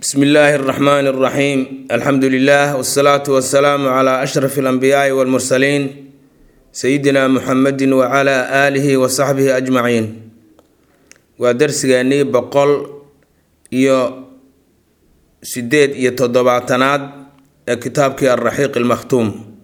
bsmi illaahi اraxmaan اraxiim alxamdu lilah wsalaatu wasalaamu cla ashraf اlanbiyaai wاlmursaliin sayidina muxamedi wacala aalihi wasaxbihi ajmaciin waa darsigeennii boqol iyo sideed iyo toddobaatanaad ee kitaabkii alraxiiq almakhtuum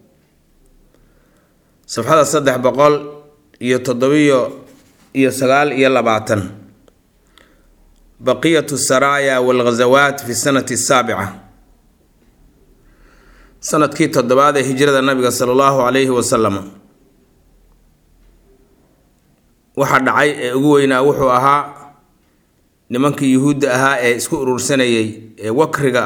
safxada saddex boqol iyo toddobiyo iyo sagaal iyo labaatan baqiyatu saraaya walghazawaat fi sanati asaabica sanadkii toddobaad ee hijrada nabiga sala allahu calayhi wasalam waxa dhacay ee ugu weynaa wuxuu ahaa nimankii yuhuudda ahaa ee isku urursanayay ee wakriga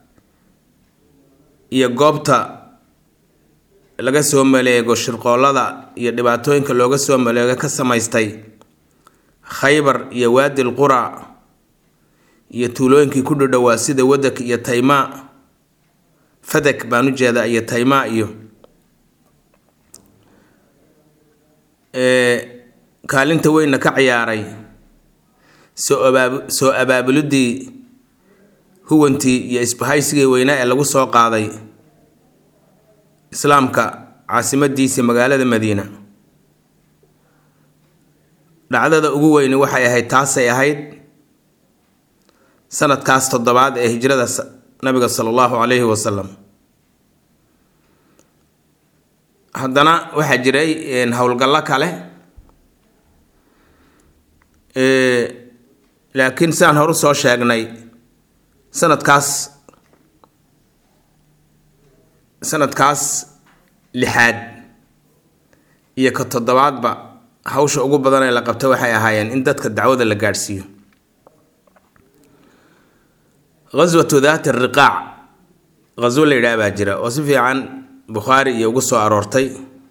iyo goobta laga soo maleego shirqoolada iyo dhibaatooyinka looga soo maleego ka samaystay khaybar iyo waadi l qura iyo tuulooyinkii ku dhadhowaa sida wadak iyo taymaa fadak baan u jeedaa iyo taymaa iyo kaalinta weynna ka ciyaaray soo abaab soo abaabulidii huwantii iyo isbahaysigii weynaa ee lagu soo qaaday islaamka caasimadiisa magaalada madiina dhacdada ugu weyni waxay ahayd taasay ahayd sanadkaas toddobaad ee hijrada nabiga sala allahu calayhi wasalam haddana waxaa jiray howlgallo kale laakiin sidaan horu soo sheegnay sanadkaas sanadkaas lixaad iyo ka toddobaadba hawsha ugu badan ee la qabta waxay ahaayeen in dadka dacwada la gaadhsiiyo ghaswatu daati riqaac ghaswo la yidhaah baa jira oo si fiican bukhaari iyo ugu soo aroortay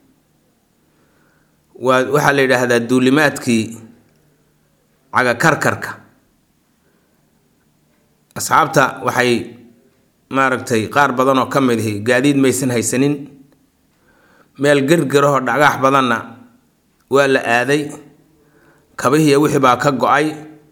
waa waxaa la yidhaahdaa duulimaadkii cagakarkarka asxaabta waxay maaragtay qaar badan oo ka mid ihi gaadiid maysan haysanin meel gergerahoo dhagax badanna waa la aaday kabihiiyo wixii baa ka go-ay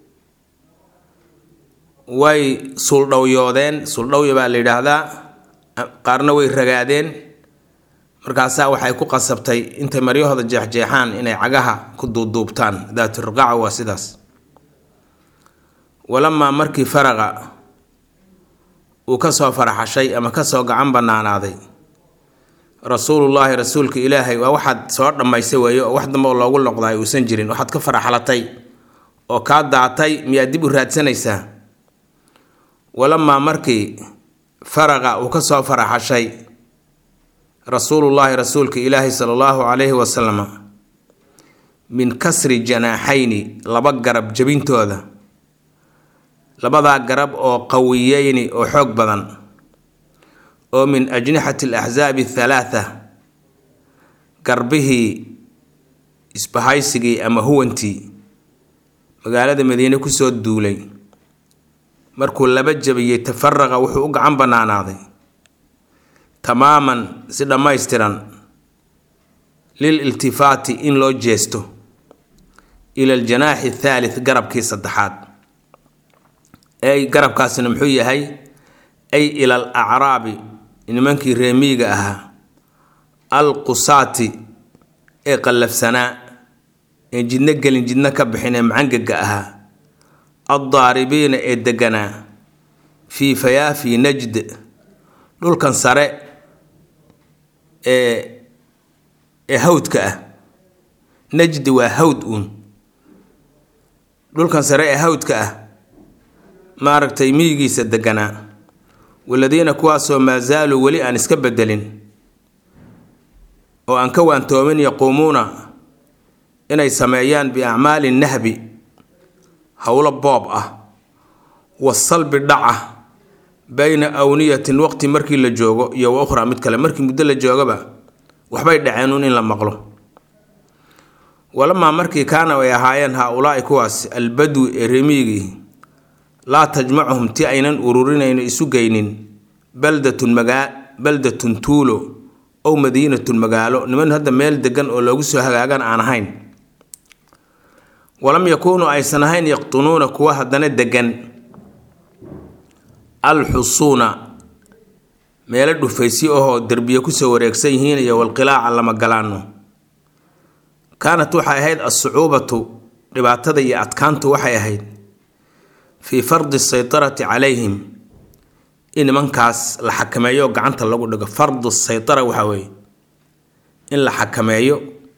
way suuldhowyoodeen suuldhowya baa la yidhaahdaa qaarna way ragaadeen markaasaa waxay ku qasabtay intay maryahooda jeexjeexaan inay cagaha ku duuduubtaan daaturiqaaca waa sidaas walamaa markii faraqa uu kasoo faraxashay ama kasoo gacan banaanaaday rasuulullaahi rasuulka ilaahay waa waxaad soo dhammaysay weeye oo wax dambe oo loogu noqdaay uusan jirin waxaad ka faraxalatay oo kaa daatay miyaad dib u raadsanaysaa walamaa markii faraqa uu kasoo faraxashay rasuulullaahi rasuulka ilaahi sala allahu calayhi wasalam min kasri janaaxayni laba garab jabintooda labadaa garab oo qawiyeyni oo xoog badan oo min ajnixati alaxsaabi athalaatha garbihii isbahaysigii ama huwantii magaalada madiine kusoo duulay markuu laba jabiyey tafaraqa wuxuu u gacan banaanaaday tamaaman si dhammaystiran lil iltifaati in loo jeesto ila aljanaaxi athaalith garabkii saddexaad ey garabkaasina muxuu yahay ay ila al acraabi nimankii reemiiga ahaa al qusaati ee qallafsanaa ee jidno gelin jidno ka bixin ee macangaga ahaa addaaribiina ee deganaa fii fayaafi najd dhulkan sare ee ee hawdka ah najdi waa hawd uun dhulkan sare ee hawdka ah maaragtay miyigiisa deganaa waladiina kuwaasoo maa zaaluu weli aan iska bedelin oo aan ka waantoomin yaquumuuna inay sameeyaan biacmaali nahbi howlo boob ah wasalbi dhaca bayna awniyatin waqti markii la joogo iyo wa ukhraa mid kale markii muddo la joogaba waxbay dhaceenuun in la maqlo walamaa markii kaana ay ahaayeen haa-ulaa'i kuwaas albadwi ee remiigii laa tajmacuhum ti aynan ururinayno isu geynin baldatun magaa baldatun tuulo ow madiinatun magaalo niman hadda meel degan oo loogu soo hagaagan aan ahayn walam yakuunuu aysan ahayn yaqtunuuna kuwa haddana degan alxusuuna meelo dhufaysyo ahoo derbiye kusoo wareegsan yihiin iyo walqilaaca lama galaano kaanat waxay ahayd alsucuubatu dhibaatada iyo adkaantu waxay ahayd fii fardi saytarati calayhim in nimankaas la xakameeyo oo gacanta lagu dhigo fardu saytara waxaa weeye in la xakameeyo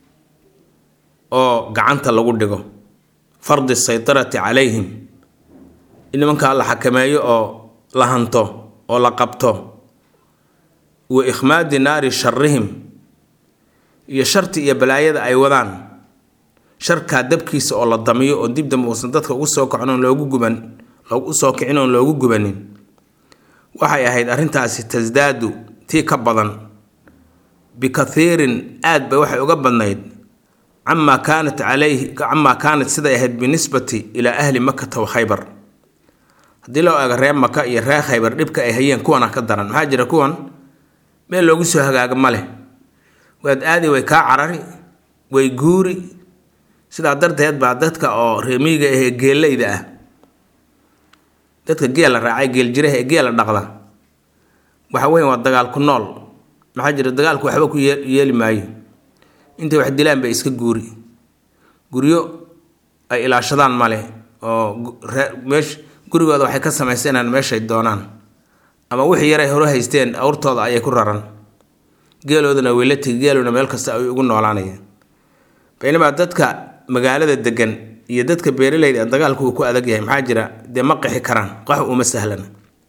oo gacanta lagu dhigo fardi saytarati calayhim in nimankaa la xakameeyo oo la hanto oo la qabto wa ikhmaadi naari sharihim iyo sharti iyo balaayada ay wadaan sharkaa dabkiisa oo la damiyo oo dib dambe uusan dadka ugu soo kacin oon loogu guban loogu soo kicin oon loogu gubanin waxay ahayd arrintaasi tasdaadu tii ka badan bikathiirin aad bay waxay uga badnayd camaa kaanat calayhi camaa kaanat siday ahayd binisbati ilaa ahli makata wa khaybar haddii loo eego reer maka iyo reer khaybar dhibka ay hayeen kuwana ka daran maxaa jira kuwan meel loogu soo hagaaga ma leh waad aadi way kaa carari way guuri sidaa darteed baa dadka oo reemiyiga ahee geeleyda ah dadka geela raacay geeljiraha ee geela dhaqda waxa weyn waa dagaal ku nool maxaa jira dagaalku waxba ku yeeli maayo intay wax dilaan bay iska guuri guryo ay ilaashadaan male oo meesh gurigooda waxay ka samaysanaan meeshay doonaan ama wixii yaray hore haysteen awrtooda ayay ku raran geeloodana weyla tegi geeluna meel kasta ay ugu noolaanayeen baynamaa dadka magaalada degan iyo dadka beeraleyda ee dagaalku uu ku adag yahay maxaa jira dee ma qixi karaan qax uma sahlana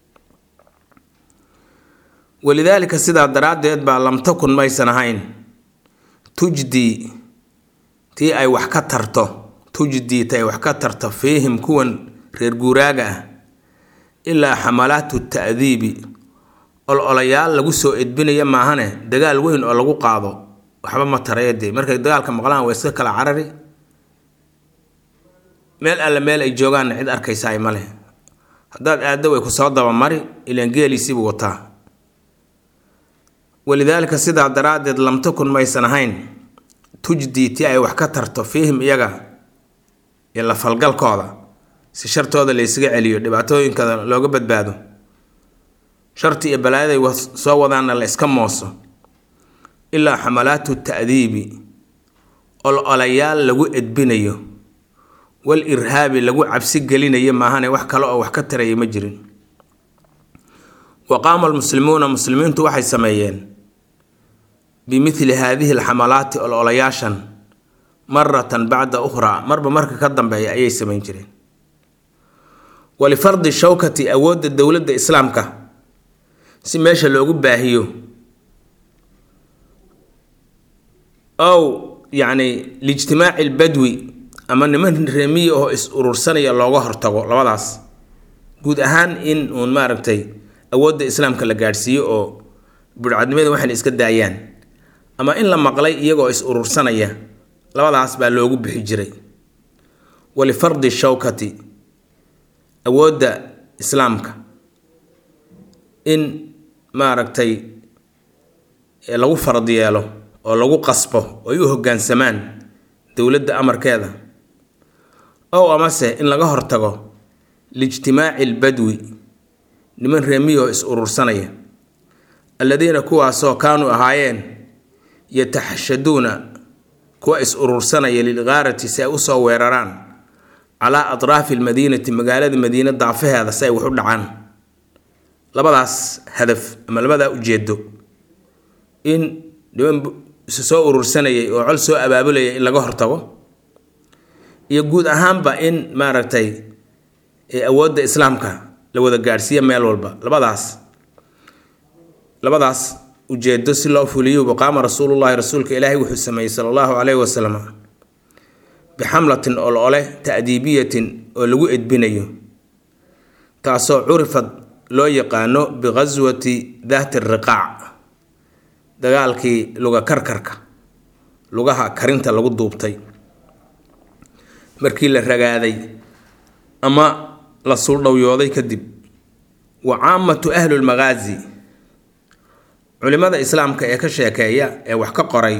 walidaalika sidaa daraaddeed baa lam takun maysan ahayn tujdii tii ay wax ka tarto tujdii ti ay wax ka tarto fiihim kuwan reer guuraaga ah ilaa xamalaatu ta'diibi ol-olayaal lagu soo edbinaya maahane dagaal weyn oo lagu qaado waxba ma taraya dee markay dagaalka maqlaan waa iska kala carari meel alle meel ay joogaanna cid arkaysa ay ma leh haddaad aaddo way ku soo dabamari ilaan geeliisiibuu wataa walidaalika sidaa daraaddeed lam takun maysan ahayn tujdii tii ay wax ka tarto fiihim iyaga iyo la falgalkooda si shartooda la ysaga celiyo dhibaatooyinkada looga badbaado sharti iyo balaayaday soo wadaanna la iska mooso ilaa xamalaatu ta'diibi ol-olayaal lagu edbinayo wal irhaabi lagu cabsi gelinayo maahane wax kale oo wax ka taraya ma jirin wa qaama almuslimuuna muslimiintu waxay sameeyeen bimithli haadihi alxamalaati ol-olayaashan maratan bacda ukhraa marba marka ka dambeeya ayay samayn jireen walifardi shawkati awoodda dowladda islaamka si meesha loogu baahiyo ow yacni liijtimaaci lbadwi ama niman reemiyi oo is urursanaya looga hortago labadaas guud ahaan in uun maaragtay awoodda islaamka la gaadhsiiyo oo budhcadnimada waxayna iska daayaan ama in la maqlay iyagoo is urursanaya labadaas baa loogu bixi jiray walifardi shawkati awoodda islaamka in maaragtay lagu farad yeelo oo lagu qasbo oo ay u hoggaansamaan dowladda amarkeeda ow amase in laga hortago liijtimaaci lbadwi niman reemiyoo is urursanaya alladiina kuwaasoo kaanuu ahaayeen yataxashaduuna kuwa is urursanaya lilgaarati si ay usoo weeraraan calaa atraafi almadiinati magaalada madiina daafaheeda si ay wax u dhacaan labadaas hadaf ama labadaa ujeedo in niman isu soo urursanayay oo col soo abaabulayay in laga hortago iyo guud ahaanba in maaragtay awoodda islaamka la wada gaadhsiiya meel walba labadaas labadaas ujeedo si loo fuliyuba qaama rasuulullahi rasuulka ilaahay wuxuu sameeyey sala allahu caleyhi wasalam bixamlatin ol-ole ta'diibiyatin oo lagu edbinayo taasoo curifad loo yaqaano biqaswati daati riqaac dagaalkii luga karkarka lugaha karinta lagu duubtay markii la ragaaday ama la suuldhowyooday kadib wa caamatu ahlulmaqaasi culimada islaamka ee ka sheekeeya ee wax ka qoray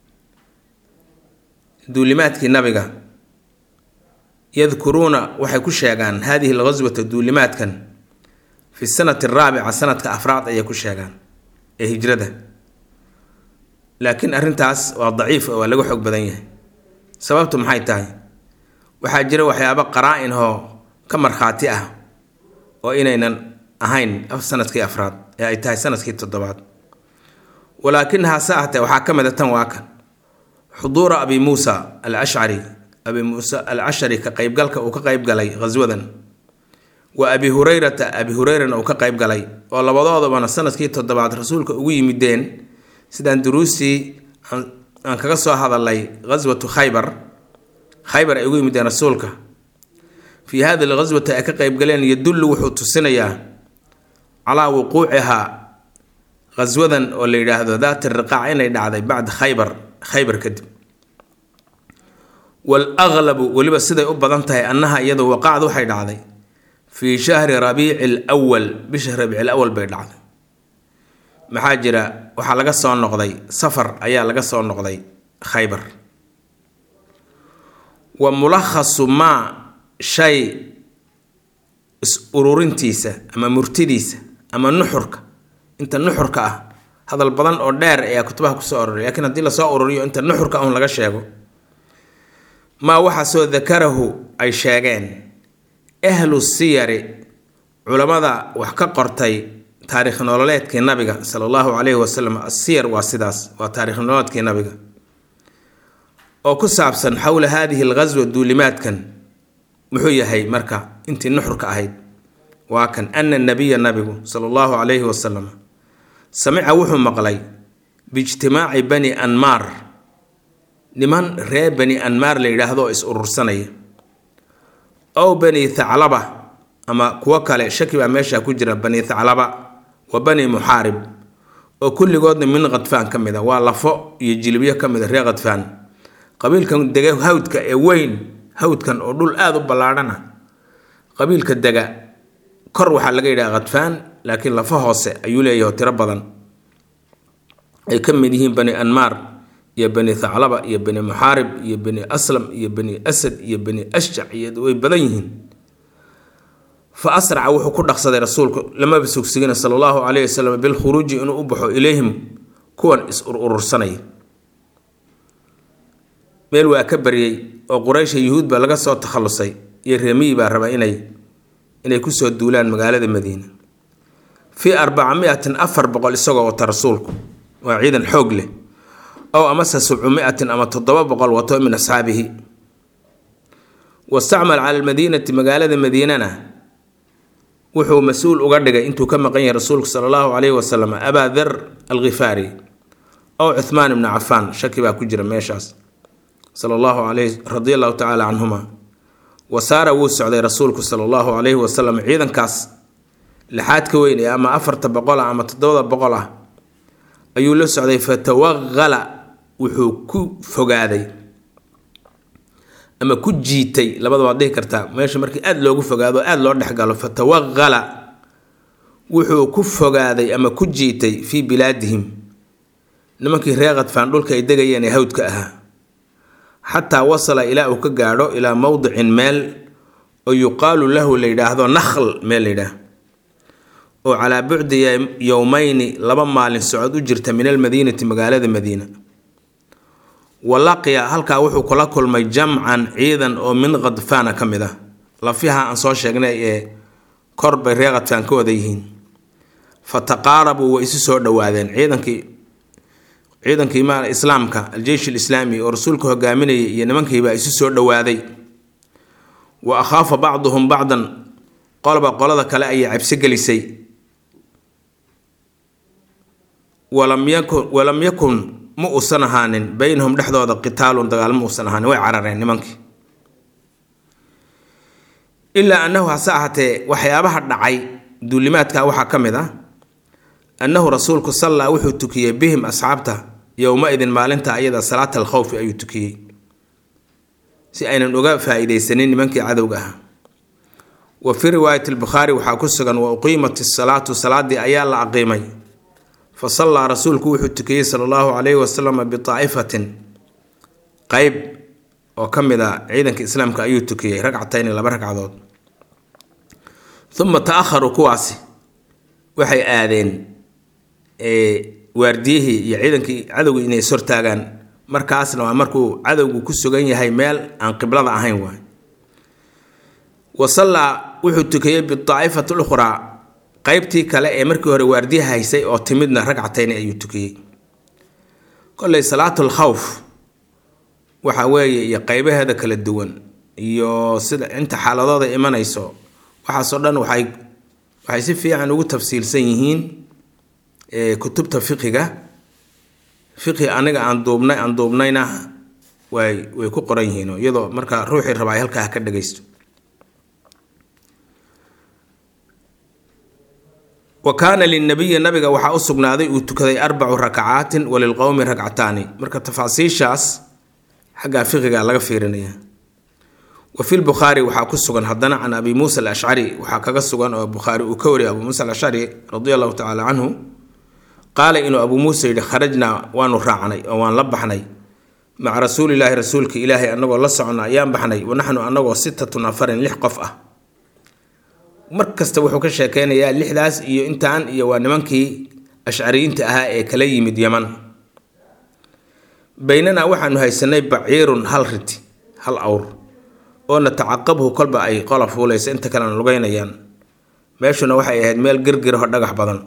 duulimaadkii nabiga yadkuruuna waxay ku sheegaan haadihi alghaswata duulimaadkan fi sanati araabica sanadka afraad ayay ku sheegaan ee hijrada laakiin arrintaas waa daciif waa laga xoog badan yahay sababtu maxay tahay waxaa jira waxyaabo qaraa-in oo ka markhaati ah oo inaynan ahayn sanadkii afraad ee ay tahay sanadkii toddobaad walaakin hase ahtee waxaa ka mid a tan waa kan xuduura abi muusa al ashcari abi muusa al cashari ka qeybgalka uu ka qeybgalay ghaswadan wa abi hureyrata abi hureyrana uu ka qeybgalay oo labadoodabana sanadkii toddobaad rasuulka ugu yimideen sidaan duruustii aan kaga soo hadalay ghaswatu khaybar khaybar ay ugu yimideen rasuulka fii hadi lghaswati ay ka qeybgaleen yadullu wuxuu tusinayaa calaa wuquucihaa ghaswadan oo la yidhaahdo daat riqaac inay dhacday bacda khaybar khaybar kadib wal-aglabu weliba siday u badan tahay annaha iyadu waqacd waxay dhacday fii shahri rabiici lwal bisha rabiici lawal bay dhacday maxaa jira waxaa laga soo noqday safar ayaa laga soo noqday khaybar wa mulakhasu maa shay is ururintiisa ama murtidiisa ama nuxurka inta nuxurka ah hadal badan oo dheer ayaa kutubaha kusoo aroray lakiin haddii lasoo ururiyo inta nuxurka un laga sheego maa waxaasoo dakarahu ay sheegeen ahlu siyari culammada wax ka qortay taarikh nololeedkii nabiga sala allahu calayhi wasalam asiyar waa sidaas waa taarikh nololeedkii nabiga oo ku saabsan xowla haadihi alghaswa duulimaadkan muxuu yahay marka intii nuxurka ahayd waa kan ana nabiya nabigu sala allahu calayhi wasalam samica wuxuu maqlay biijtimaaci bani anmaar niman reer bani anmaar la yidhaahdo oo is urursanaya ow bani thaclaba ama kuwo kale shaki baa meesha ku jira bani thaclaba wa bani muxaarib oo kulligoodna min khadfaan ka mid a waa lafo iyo jilibyo ka mid a reer khadfaan qabiilkan dega hawdka ee weyn hawdkan oo dhul aada u ballaadhana qabiilka dega kor waxaa laga yidhaha khadfaan laakiin lafa hoose ayuu leeyahay tiro badan ay ka mid yihiin bani anmaar iyo bani thaclaba iyo bani muxaarib iyo bani aslam iyo bani asad iyo bani ashjac iyo way badan yihiin fa asraca wuxuu ku dhaqsaday rasuulku lamaba sugsigina sala allahu calayhi wasalam bilkhuruuji inuu u baxo ilayhim kuwan is urursanaya meel waa ka baryey oo quraysha yuhuud baa laga soo takhallusay iyo reemiyi baa raba inay inay kusoo duulaan magaalada madiina fii arbacamiatin afar boqol isagoo wata rasuulku waa ciidan xoog leh ow amase sabcumiatin ama toddoba boqol wato min asxaabihi wastacmal cala almadiinati magaalada madiinana wuxuu mas-uul uga dhigay intuu ka maqan yahay rasuulku sala allahu calayhi wasalam abaa dar alkhifaari ow cuhmaan ibni cafaan shaki baa ku jira meeshaas sala allahu calayh radia allahu tacaala canhuma wa saara wuu socday rasuulku sala allahu calayhi wasalam ciidankaas lixaad ka weyn ee ama afarta boqol ah ama toddobada boqol ah ayuu la socday fatawaqala wuxuu ku fogaaday ama ku jiitay labada waad dhihi kartaa meesha markii aada loogu fogaado aada loo dhexgalo fatawaqala wuxuu ku fogaaday ama ku jiitay fii bilaadihim nimankii reer khadfaan dhulka ay degayeen ee hawdka ahaa xataa wasala ilaa uu ka gaadho ilaa mowdicin meel oo yuqaalu lahu la yidhaahdo nakhl meel la yidhaah oo calaa bucdi yowmeyni laba maalin socod u jirta min almadiinati magaalada madiina wa laqiya halkaa wuxuu kula kulmay jamcan ciidan oo min khadfaana ka mid ah lafiha aan soo sheegnay ee kor bay reer khadfaan ka wada yihiin fa taqaarabuu way isu soo dhowaadeen ciidankii ciidankii ma islaamka aljeysh alislaami oo rasuulka hogaaminayay iyo nimankiibaa isu soo dhowaaday wa akhaafa bacduhum bacdan qolba qolada kale ayay cabsi gelisay walam yakun walam yakun ma uusan ahaanin beynahum dhexdooda qitaalun dagaal ma uusan ahaanin way carareen nimankii ilaa annahu hase ahaatee waxyaabaha dhacay duulimaadka waxaa ka mid ah annahu rasuulku sallaa wuxuu tukiyey bihim asxaabta yowma-idin maalinta ayada salaata alkhowfi ayuu tukiyey si aynan uga faa-iideysanin nimankii cadowga ah wa fii riwaayati albukhaari waxaa ku sugan wa uqiimat isalaatu salaadii ayaa la aqiimay fa sallaa rasuulku wuxuu tukiyey sala allahu calayhi wasalam bitaa'ifatin qeyb oo ka mid a ciidanka islaamka ayuu tukiyey ragcatayni laba ragcadood uma ta-aharuu kuwaasi waxay aadeen waardiyihii iyo ciidankii cadowga inay ishortaagaan markaasna waa markuu cadowgu ku sugan yahay meel aan qiblada ahayn waay wa sallaa wuxuu tukiyey bidaa'ifati lukhraa qeybtii kale ee markii hore waardiyaha haysay oo timidna ragcatayni ayuu tukiyey kolley salaatul khawf waxa weeye iyo qeybaheeda kala duwan iyo sida inta xaaladooda imanayso waxaasoo dhan waxay waxay si fiican ugu tafsiilsan yihiin kutubta fiqiga fiqi aniga aan duubnay aan duubnayna way way ku qoran yihiin iyadoo marka ruuxii rabaa ay halkaa ka dhagaysto wa kaana linabiyi nabiga waxaa u sugnaaday uu tukaday arbacu rakacaatin walilqowmi rakcataani marka tafaasiishaas xaggaa fiqiga laga fiirinaya wa fi lbukhaari waxaa ku sugan haddana can abi muusa alashcari waxaa kaga sugan oo bukhaari uu ka wariyay abu muusa alashcari radi allahu tacaala canhu qaala inuu abuu muuse yidhi kharajnaa waanu raacnay oo waan la baxnay maca rasuulilaahi rasuulka ilaahay annagoo la socna ayaan baxnay wanaxnu annagoo sitatun afarin lix qof ah mar kasta wuxuu ka sheekeynayaa lixdaas iyo intaan iyo waa nimankii ashcariyiinta ahaa ee kala yimid yaman baynanaa waxaanu haysanay baciirun hal riti hal awr oo natacaqabhu kolba ay qola fuulaysa inta kalena lugeynayaan meeshuna waxay ahayd meel girgiraho dhagax badan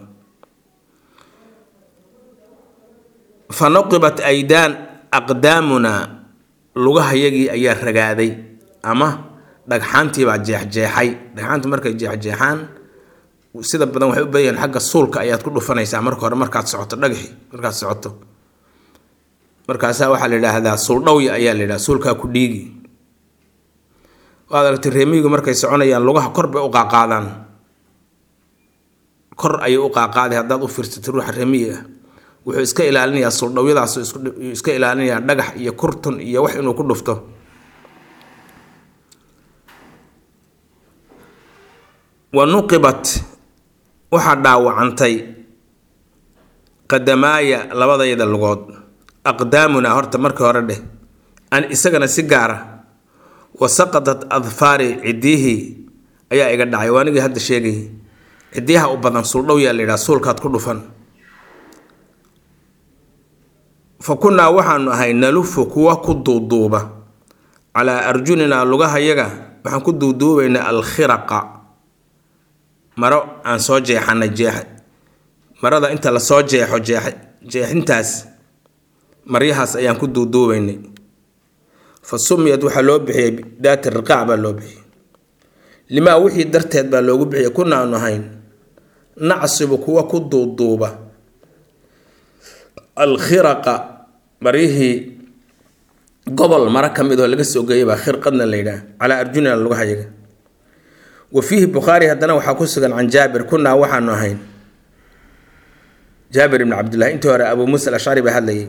fa nuqibat aydaan aqdaamunaa lugahayagii ayaa ragaaday ama dhagxaantiibaa jeexjeexay dhagxaantu markay jeexjeexaan sida badan waxay u badan xagga suulka ayaad ku dhufanaysaa marka hore markaad socoto dhagaxi markaad socoto markaasaa waxaa la yidhaahdaa suuldhawya ayaa la yidhahda suulkaa ku dhiigi waad aragtay reemihigu markay soconayaan lugaha kor bay u qaaqaadaan kor ayay u qaaqaaday haddaad u fiirsato ruuxa reemihi ah wuxuu iska ilaalinayaa suuldhawyadaas iska ilaalinayaa dhagax iyo kurtun iyo wax inuu ku dhufto wa nuqibat waxaa dhaawacantay qadamaaya labadayda lugood aqdaamunaa horta markii hore dheh an isagana si gaara wa saqadat adfaari ciddiyihii ayaa iga dhacay waa anigii hadda sheegay ciddiyaha u badan suuldhow yaa la yidhaha suulkaad ku dhufan fa kunnaa waxaanu ahay nalufu kuwa ku duuduuba calaa arjuninaa lugahayaga waxaan ku duuduubaynaa alkhiraqa maro aan soo jeexanay jeex marada inta lasoo jeexo jeex jeexintaas maryahaas ayaan ku duuduubaynay fa sumiyad waxaa loo bixiyey daati riqaac baa loo bixiyey limaa wixii darteed baa loogu bixiyey kuna aanu ahayn nacsibu kuwa ku duuduuba alkhiraqa maryihii gobol maro ka mid oo laga soo geeyay baa khirqadna la yidhaah calaa arjunina lagu hayaga wa fiihi bukhaari haddana waxaa ku sugan can jaabir kunaa waxaanu ahayn jaabir ibni cabdillahi intii hore abuu muusa alashcari baa hadlayay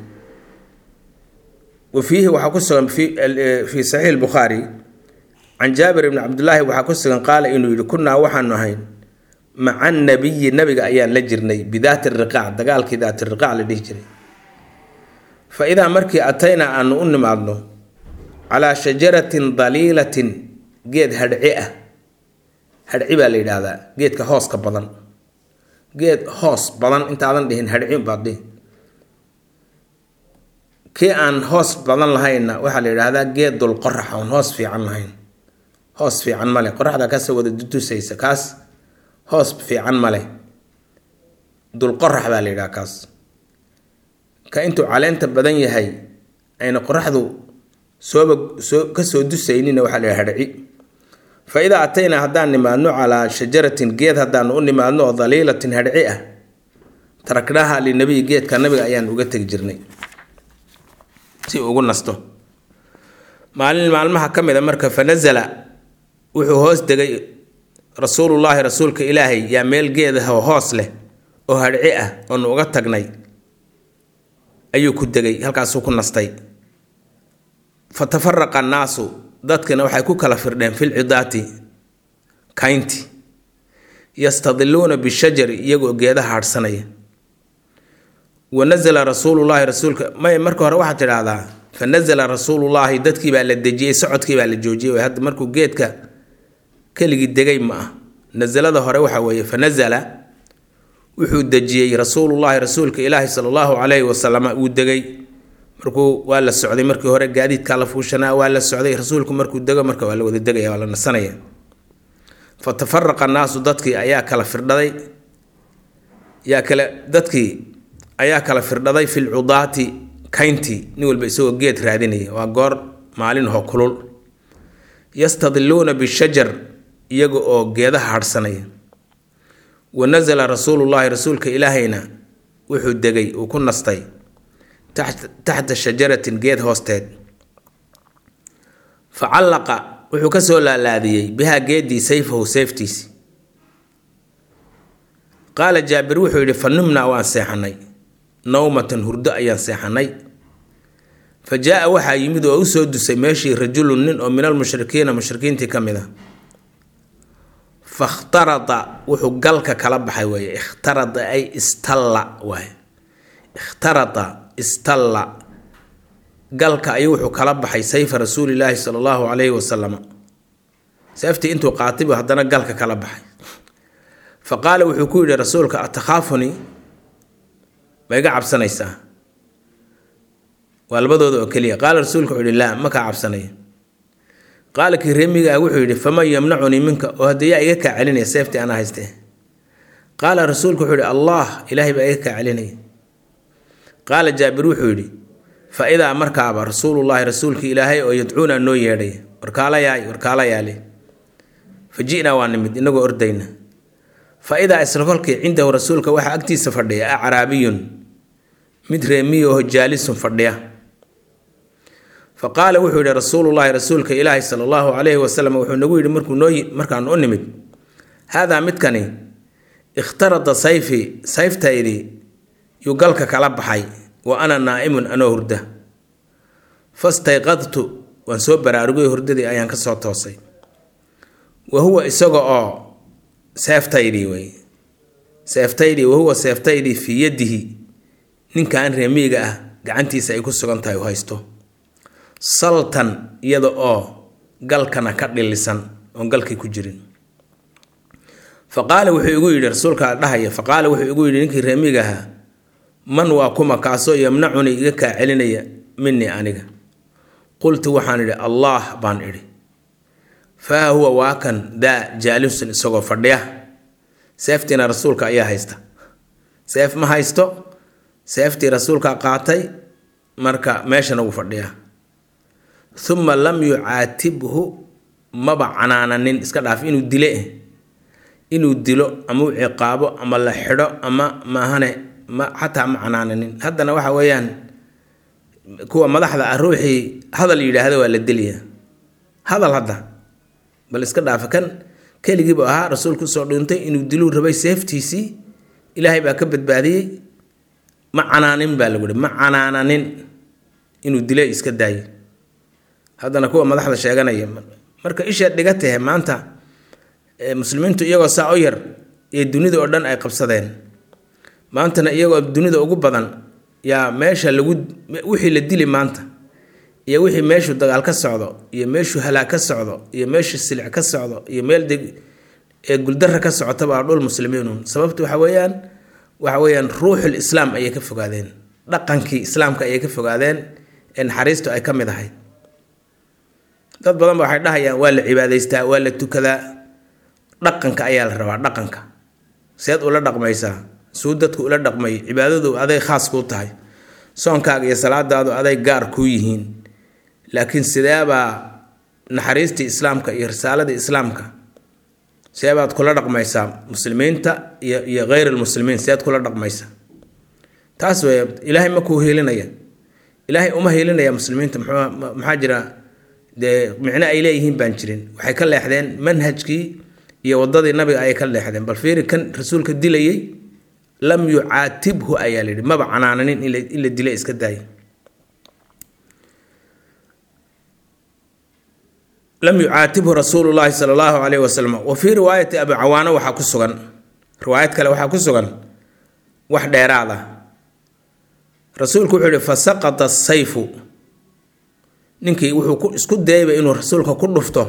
wa fiihi waxaa ku sugan fii saxiix bukhaari can jaabir ibni cabdillaahi waxaa ku sugan qaala inuu yidhi kunaa waxaanu ahayn maca nabiyi nabiga ayaan la jirnay bidaati riqaac dagaalkii daati riqaac la dhihi jiray fa idaa markii ataynaa aanu u nimaadno calaa shajaratin daliilatin geed hadhci ah hadhci baa la yidhaahdaa geedka hooska badan geed hoos badan intaadan dhihin hadhci baad dhihi kii aan hoos badan lahaynna waxaa la yidhaahdaa geed dul qorax oon hoos fiican lahayn hoos fiican male qoraxda kasoo wada dutusaysa kaas hoos fiican male dul qorax baa la yidhaha kaas ka intuu caleenta badan yahay ayna qoraxdu sooba soo kasoo dusaynina waxaa la yidhaha hadhci fa idaa ataynaa haddaan nimaadno calaa shajaratin geed haddaanu u nimaadno oo daliilatin hadhci ah taraknaaha linabiyi geedka nabiga ayaan uga tegi jirnay si ugu nasto maalin maalmaha ka mid a marka fa nasala wuxuu hoos degay rasuulullaahi rasuulka ilaahay yaa meel geedaho hoos leh oo hadhci ah oonu uga tagnay ayuu ku degay halkaasuu ku nastay fa tafaraqa annaasu dadkina waxay ku kala firdheen fil cidaati kaynti yastadiluuna bishajari iyagoo geedaha hadhsanaya wa nasala rasuulullaahi rasuulka may marka hore waxaad tidhaahdaa fa nasala rasuulullaahi dadkii baa la dejiyey socodkii baa la joojiyey hadda markuu geedka keligii degay ma ah nasalada hore waxa weeye fa nasala wuxuu dejiyey rasuulullaahi rasuulka ilaahi sala allahu calayhi wasalama uu degay markuu waa la socday markii hore gaadiidkaa la fuushanaa waa la socday rasuulku markuu dego marka waa la wada degaya waa la nasanaya fa tafaraqa annaasu dadkii ayaa kala firdhaday yaa kale dadkii ayaa kala firdhaday fi lcudaati kayntii nin walba isagoo geed raadinaya waa goor maalin hoo kulul yastadiluuna bishajar iyaga oo geedaha hadhsanaya wa nasala rasuulullaahi rasuulka ilaahayna wuxuu degay uu ku nastay taxta shajaratin geed hoosteed fa callaqa wuxuu ka soo laalaadiyey bihaa geedii sayfahu sayftiisi qaala jaabir wuxuu yidhi fa numnaa waan seexanay nawmatan hurdo ayaan seexanay fa jaa-a waxaa yimid oo u soo dusay meeshii rajulun nin oo min almushrikiina mushrikiintii ka mid a fakhtarada wuxuu galka kala baxay weeye ikhtarada ay istalla waaye ikhtarada istalla galka ayuu wuxuu kala baxay sayfa rasuulilaahi sala allahu calayhi wasalam seeftii intuu qaatay buu haddana galka kala baxay fa qaala wuxuu ku yidhi rasuulka atakhaafuni ma iga cabsanaysaa waa labadooda oo keliya qaala rasuulka wuxuu yihi laa ma kaa cabsanaya qaala kii reemiga ah wuxuu yidhi faman yamnacunii minka oo haddii yaa iga kaa celinaya seeftii anaa haystee qaala rasuulku wuxuu yidhi allah ilaahay baa iga kaa celinaya qaala jaabir wuxuu yidhi fa idaa markaaba rasuulullaahi rasuulkii ilaahay oo yadcuuna noo yeedhay warkaalayaay warkaalayaale fa ji'naa waa nimid inagoo ordayna fa idaa isla kolkii cindahu rasuulka waxaa agtiisa fadhiya acraabiyun mid reemiya oo jaalisun fadhiya fa qaala wuxuu yidhi rasuulullaahi rasuulka ilaahi sala allahu calayhi wasalam wuxuu nagu yidhi markuu noo markaan u nimid haadaa midkani ikhtarada sayfi sayftaydii yuu galka kala baxay wa ana naa'imun anoo hurda fastayqadtu waan soo baraarugay hurdadii ayaan ka soo toosay wa huwa isaga oo seeftaydii wey seeftaydii wahuwa seeftaydii fii yadihi ninkan reemiiga ah gacantiisa ay ku sugan tahay u haysto saltan iyada oo galkana ka dhilisan oon galkii ku jirin fa qaala wuxuu igu yidhi rasuulkaa dhahaya fa qaala wuxuu igu yidhi ninkii reemiga ahaa man waa kuma kaasoo yamnacunii iga kaa celinaya minii aniga qultu waxaan idhi allaah baan idhi faa huwa waa kan daa jaalisun isagoo fadhiya seeftiina rasuulka ayaa haysta seef ma haysto seeftii rasuulka qaatay marka meeshana wuu fadhiyaa uma lam yucaatibhu maba canaananin iska dhaaf inuu dile inuu dilo ama u ciqaabo ama la xidho ama maahane ma xataa ma canaananin haddana waxa weeyaan kuwa madaxda ah ruuxii hadal yidhaahda waa la deliya hadal hadda bal iska dhaafa kan keligiibu ahaa rasuulku usoo dhuuntay inuu diluu rabay seeftiisii ilaahay baa ka badbaadiyey ma canaanin baa lagu hi ma canaananin inuu dile iska daayo haddana kuwa madaxda sheeganaya marka ishaad dhiga tahe maanta muslimiintu iyagoo saa o yar ee dunida oo dhan ay qabsadeen maantana iyagoo dunida ugu badan yaa meesha lagu wixii la dili maanta iyo wixii meeshuu dagaal ka socdo iyo meeshuu halaag ka socdo iyo meeshuu silic ka socdo iyo meel deg ee guldara ka socotaba waa dhul muslimiinun sababta waxa weeyaan waxa weeyaan ruuxul islaam ayay ka fogaadeen dhaqankii islaamka ayay ka fogaadeen ee naxariistu ay ka mid ahayd dad badan ba waxay dhahayaan waa la cibaadaystaa waa la tukadaa dhaqanka ayaa la rabaa dhaqanka seed ula dhaqmaysaa suu dadku ula dhaqmay cibaadadu aday khaas kuu tahay soonkaaga iyo salaadaadu aday gaar kuu yihiin laakiin sideebaa naxariistii islaamka iyo risaaladii islaamka seebaad kula dhaqmaysaa muslimiinta iyo iyo hayr almuslimiin seed kula dhaqmaysaa taas wey ilaahay ma kuu hiilinaya ilaahay uma hiilinaya muslimiinta mxuu maxaa jira dee micno ay leeyihiin baan jirin waxay ka leexdeen manhajkii iyo wadadii nabiga ayay ka leexdeen bal fiiri kan rasuulka dilayay lam yucaatibhu ayaa layidhi maba canaananin in la dila iska daaya lam yucaatibhu rasuulu llaahi sala allahu calayhi wasalam wa fii riwaayati abi cawaano waxaa ku sugan riwaayad kale waxaa ku sugan wax dheeraad ah rasuulku wuxuu yihi fasaqata sayfu ninkii wuxuu isku dayayba inuu rasuulka ku dhufto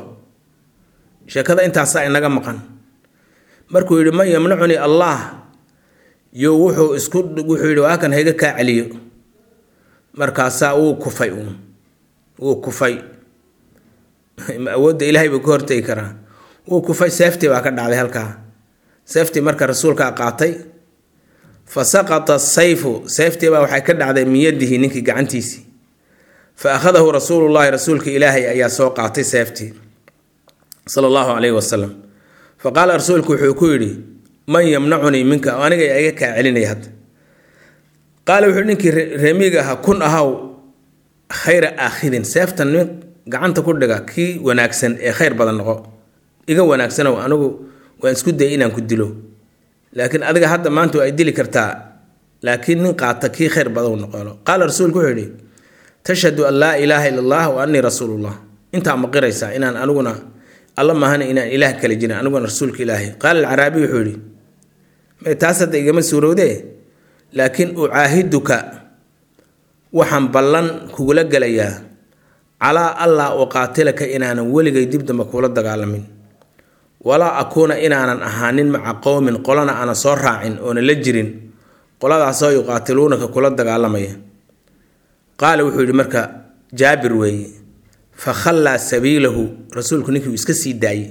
sheekada intaasaa inaga maqan markuu yidhi man yamnacunii allah yo wuxuu isku wuxuu yidhi waa kan hayga kaa celiyo markaasaa wuu kufay uun wuu kufay awoodda ilaahay buu ka hortegi karaa wuu kufay seeftii baa ka dhacday halkaa seeftii marka rasuulkaa qaatay fa saqata sayfu seeftii baa waxay ka dhacday min yadihi ninkii gacantiisii fa akhadahu rasuulullahi rasuulka ilaahay ayaa soo qaatay seeftii sala allahu calayhi wasalam fa qaala rasuulku wuxuu ku yidhi man yamnacunii minka aniga iga kaa celinaya hadda qaala wuxuu ninkii reemiga ahaa kun ahaw khayra aakhidin seeftan nin gacanta ku dhiga kii wanaagsan ee khayr badan noqo iga wanaagsanow anigu waan isku dayay inaan ku dilo laakiin adiga hadda maanta waa ay dili kartaa laakiin nin qaata kii khayr badan noqono qaala rasuulku wuxuu yidhi tashhadu an laa ilaaha ila allah wa annii rasuulullah intaa ma qiraysaa inaan aniguna alla maahana inaan ilaah kale jirin aniguna rasuulka ilaahay qaala alcaraabi wuxuu yidhi may taas hadda igama suurowdee laakiin ucaahiduka waxaan ballan kugula gelayaa calaa allaa uqaatilaka inaanan weligay dib damba kuula dagaalamin walaa akuuna inaanan ahaanin maca qowmin qolana aanan soo raacin oona la jirin qoladaasoo yuqaatiluunaka kula dagaalamaya qaala wuxuu yidhi marka jaabir weeye fa khallaa sabiilahu rasuulku ninkii uu iska sii daayey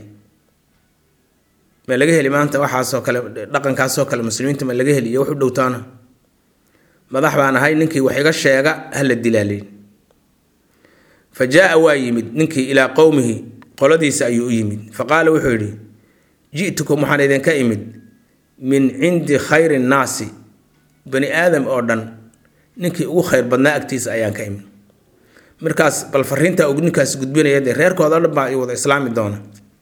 ma laga heli maanta waxaasoo kale dhaqankaasoo kale muslimiinta ma laga heli iyo wax u dhowtaana madax baan ahay ninkii wax iga sheega hala dilaalin fa jaa waa yimid ninkii ilaa qowmihi qoladiisa ayuu u yimid fa qaala wuxuu yidhi ji'tukum waxaan idinka imid min cindi khayri nnaasi bani aadam oo dhan ninkii ugu khayr badnaa agtiisa ayaan ka imid markaas bal fariinta uu ninkaas gudbinaya dee reerkooda dhan baa wada islaami doona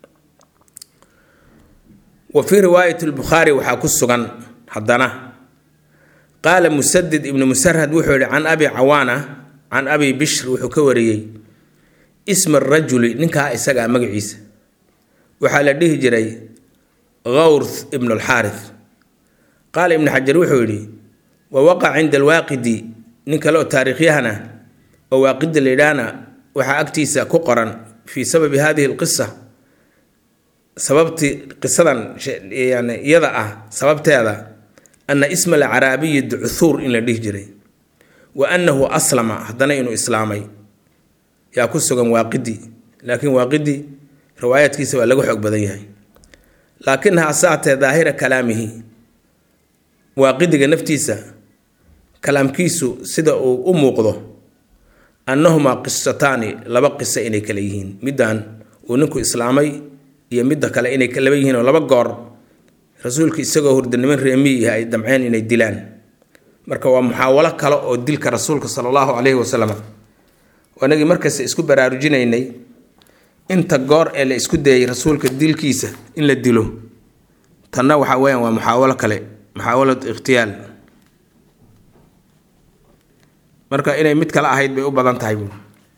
wa fii riwaayati lbukhaari waxaa ku sugan haddana qaala musadid ibnu musarhad wuxuu yihi can abi cawaana can abi bishr wuxuu ka wariyey isma rajuli ninkaa isagaa magaciisa waxaa la dhihi jiray gawrth ibnu alxaarith qaala ibnu xajar wuxuu yidhi wa waqac cinda alwaaqidi nin kale oo taariikhyahana oo waaqidi la yidhaahna waxaa agtiisa ku qoran fii sababi hadihi alqisa sababtii qisadan yani iyada ah sababteeda ana isma alcaraabiyi ducuthuur in la dhihi jiray wa annahu aslama haddana inuu islaamay yaa ku sugan waaqidi laakiin waaqidi riwaayaadkiisa waa laga xoog badan yahay laakinha asaatee daahira kalaamihi waaqidiga naftiisa kalaamkiisu sida uu u muuqdo annahumaa qisataani laba qiso inay kale yihiin middan uu ninku islaamay iyo midda kale inay laba yihiin oo laba goor rasuulka isagoo hurdanimo reemiyi ay damceen inay dilaan marka waa muxaawalo kale oo dilka rasuulka sala allahu caleyhi wasalam anagii markasta isku baraarujinaynay inta goor ee la isku dayay rasuulka dilkiisa in la dilo tanna waxa weyaan waa muxaawalo kale muxaawalad ikhtiyaal marka inay mid kale ahayd bay u badan tahay buui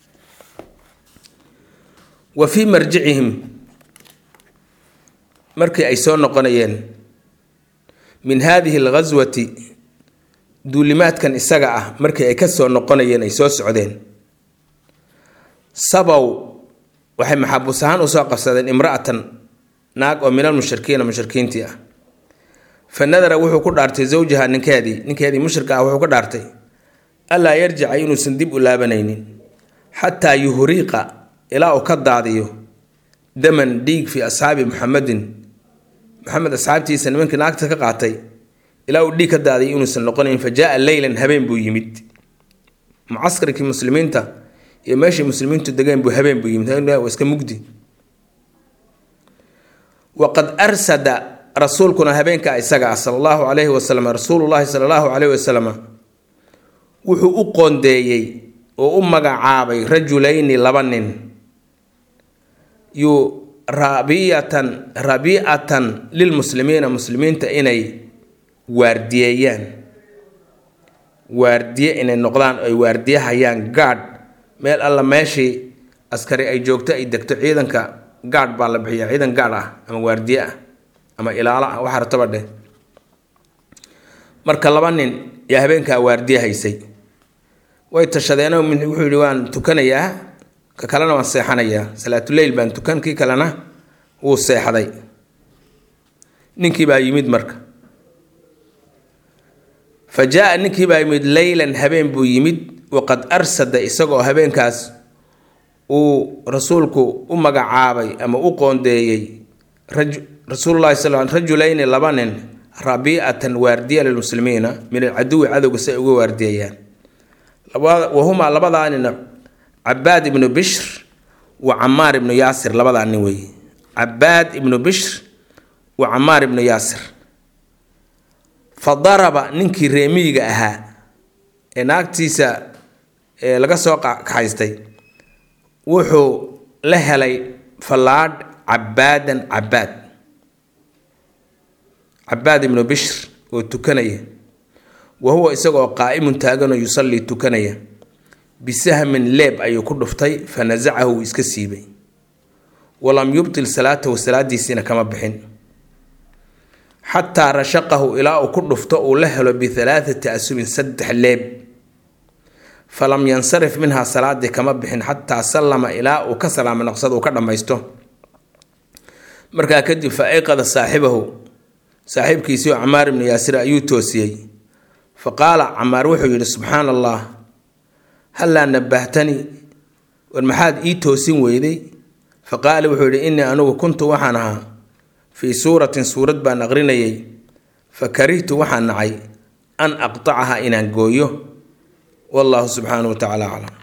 wa fii marjicihim markii ay soo noqonayeen min haadihi alghaswati duulimaadkan isaga ah markii ay ka soo noqonayeen ay soo socdeen sabow waxay maxabuus ahaan usoo qabsadeen imra'atan naag oo min almushrikiina mushrikiintii ah fa nadara wuxuu ku dhaartay zawjaha ninkeedii ninkeedii mushrika ah wuxuu ka dhaartay allaa yarjica inuusan dib u laabanaynin xataa yuhriiqa ilaa uu ka daadiyo daman dhiig fii asxaabi muxamedin maxamed asxaabtiisa nimankii naagta ka qaatay ilaa uu dhiig ka daadiyo inuusan noqonayn fa jaa leylan habeen buu yimid mucaskarkii muslimiinta iyo meeshii muslimiintu degeen buu habeen buu yimid waa iska mugdi waqad arsada rasuulkuna habeenka isaga ah sala allahu calayhi wasalam rasuulullahi sala allahu calayhi wasalam wuxuu u qoondeeyey oo u magacaabay rajulayni laba nin yu rabiatan rabiicatan lilmuslimiina muslimiinta inay waardiyeeyaan waardiye inay noqdaan ay waardiyahayaan gaadh meel alla meeshii askari ay joogto ay degto ciidanka gaadh baa la bixiya ciidan gaadh ah ama waardiye ah ama ilaalo ah waxa rataba dheh marka laba nin yaa habeenkaa waardiye haysay way tashadeen wuxuu yihi waan tukanayaa ka kalena waan seexanayaa salaatuleyl baan tukan kii kalena wuu seexday ninkii baa yimid marka fa jaa ninkii baa yimid leylan habeen buu yimid waqad arsada isagoo habeenkaas uu rasuulku u magacaabay ama u qoondeeyey rasuululahi sal rajulayni laba nin rabiicatan waardiya lilmuslimiina min alcaduwi cadowga si ay uga waardiyeeyaan wahumaa labadaa nin cabaad ibnu bishr wa camaar ibnu yaasir labadaa nin weeye cabaad ibnu bishr wa camaar ibnu yaasir fa daraba ninkii reemiyiga ahaa ee naagtiisa laga soo kaxaystay wuxuu la helay fallaadh cabaadan cabaad cabaad ibnu bishr oo tukanaya wa huwa isagoo qaa'imun taaganoo yusallii tukanaya bisahmin leeb ayuu ku dhuftay fa nasacahu wuu iska siibay walam yubtil salaatahu salaadiisiina kama bixin xataa rashaqahu ilaa uu ku dhufto uu la helo bihalaathati asubin saddex leeb falam yansarif minhaa salaadii kama bixin xataa sallama ilaa uu ka salaamo noqsado uu ka dhammaysto markaa kadib fa ayqada saaxibahu saaxiibkiisii oo camaar ibnu yaasir ayuu toosiyey fa qaala camaar wuxuu yidhi subxaana allah hallaa nabahtanii war maxaad ii toosin weyday fa qaala wuxuu yidhi innii anigu kuntu waxaan ahaa fii suuratin suurad baan aqrinayay fa karihtu waxaan nacay an aqtacaha inaan gooyo wallahu subxaanahu wa tacala aclam